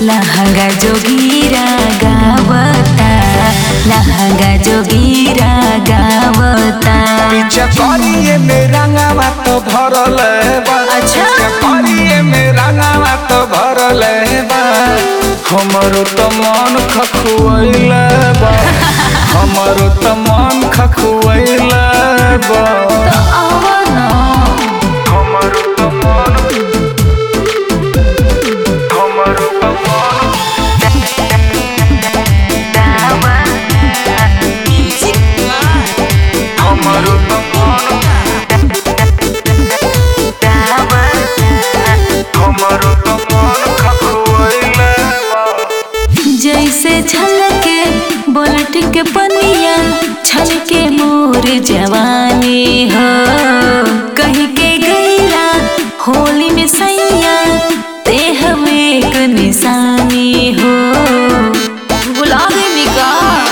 लहंगा जोगीरा गावता लहंगा जोगीरा गावता पीछे करिए मेरा गावा तो भरल बा अच्छा। पीछे करिए मेरा गावा तो भरल बा हमरो तो मन खखुआइल बा हमरो तो मन खखुआइल बा आवना हमरो तो मन हमरो तो मन हमरो तो मन हमरो तो मन खखुआइल बा जैसे छलके बोलट के पनिया छलके मोर जवानी हो कहीं के गईला होली में सैया ते हम एक निशानी हो बुला देनी का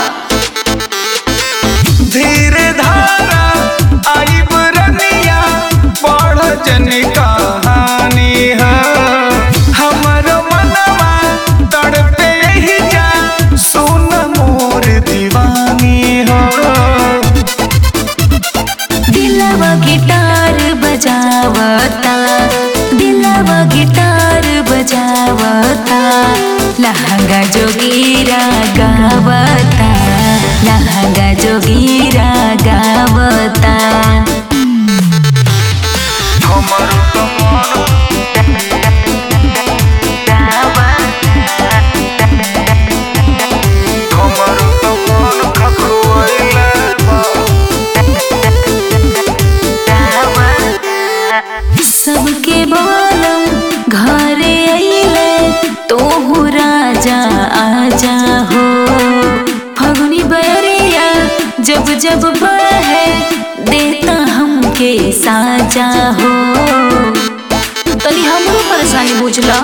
धीरे धारा आई बुरनिया पढ़ जनी कहानी है हमर मनवा तड़पे ही जा सुन मोर दीवानी हो दिलवा गिटार बजावता दिलवा गिटार बजावता लहंगा जोगीरा गावता लहंगा जोगीरा गावता हमर तो मन हमर तो मन खखुआइल बा सबके बोलम घरे अइले तोहू राजा आजा हो फगुनी बयरिया जब जब बहे देता हमके साजा हो तनी हमरो परेशानी बुझला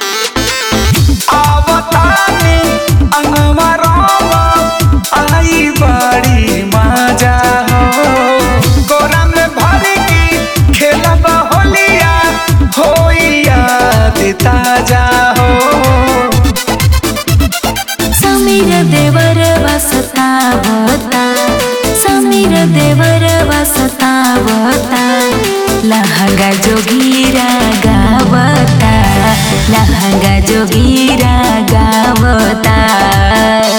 आवतानी अंगवा रामा आई बड़ी मजा हो गोरा में भर की खेलब होलिया होई याद ताजा हो समीर देवर वसतावता समीर देवर वसतावता लहंगा जोगीरा गावता लहंगा जोगीरा गावता